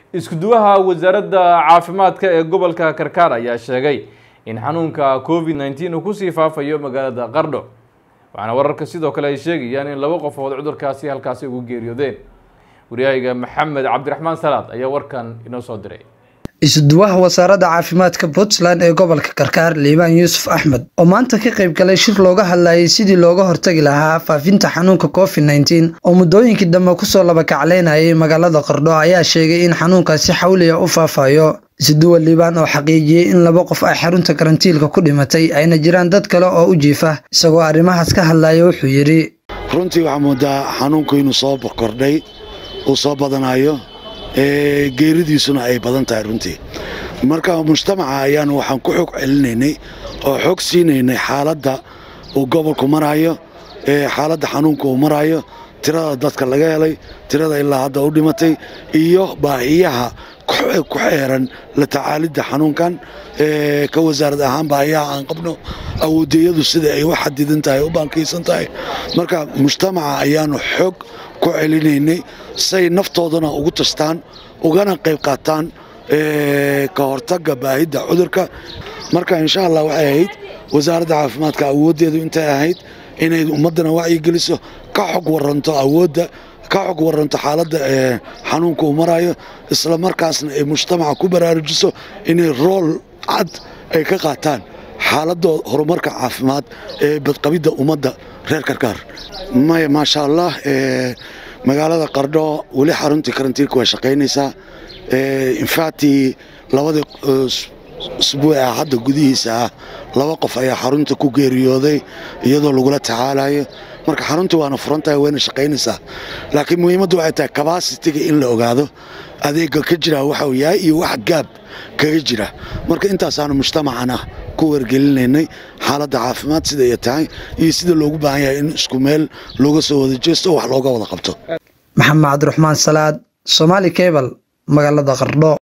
isku-duwaha wasaaradda caafimaadka ee gobolka karkaar ayaa sheegay in xanuunka covid nneteen uu kusii faafayo magaalada qardho waxaana wararka sidoo kale ay sheegayaan in laba qofood cudurkaasi halkaasi ugu geeriyoodeen waryahayga maxamed cabdiraxmaan salaad ayaa warkan inoo soo diray isuduwaha wasaaradda caafimaadka puntland ee gobolka karkaar liibaan yuusuf axmed oo maanta ka qayb galay shir looga hadlayay sidii looga hortagi lahaa faafinta xanuunka covid nneteen oo muddooyinkii dambe kusoo labakacleynayay magaalada qardho ayaa sheegay in xanuunkaasi xawliga u faafayo isuduwa liibaan oo xaqiijiyey in laba qof ay xarunta karantiilka ku dhimatay ayna jiraan dad kale oo u jiifa isagoo arrimahaas ka hadlaya wuxuu yidhi runtii waxaa moodaa xanuunku inuu soo kordhay uu soo badanayo geeridiisuna ay badan tahay runtii marka mujtamaca ayaanu waxaan ku xog celinaynay oo xog siinaynay xaaladda uu gobolku maraayo xaaladda xanuunka uu maraayo tirada dadka laga helay tirada ilaa hadda u dhimatay iyo baahiyaha ku xeeran la tacaalidda xanuunkan ka wasaarad ahaan baahiyaha aan qabno awoodeyadu sida ay u xadidan tahay u baankaysan tahay marka mujtamaca ayaanu xog ku celinaynay say naftoodana ugu tastaan ugana qayb qaataan ka hortagga baahidda cudurka marka insha allah waxay ahayd wasaaradda caafimaadka awooddeedu intay ahayd inay ummaddana wacyigeliso ka xog waranto awoodda ka xog waranto xaaladda xanuunka uu maraayo isla markaasna ay mujtamaca ku baraarujiso inay rool cad ay ka qaataan xaaladda horumarka caafimaad ee badqabidda ummadda reer karkaar maya maasha allah magaalada qardho weli xaruntii karantiilka waa shaqaynaysaa infactii labadii usbuuca hadda gudihiisa ah laba qof ayaa xarunta ku geeriyooday iyadoo lagula tacaalayo marka xaruntii waana furan tahay wayna shaqaynaysaa laakiin muhiimaddu waxay tahay kabasitiga in la ogaado adeega ka jira waxa uu yahay iyo wax gaab kaga jira marka intaasaanu mujtamacana ku wargelinaynay xaaladda caafimaad sida ay tahay iyo sida loogu baahan yahay in isku meel looga soo wada jeesto oo wax looga wada qabto maxamed cabdiraxmaan salaad somaali cebal magaalada qardho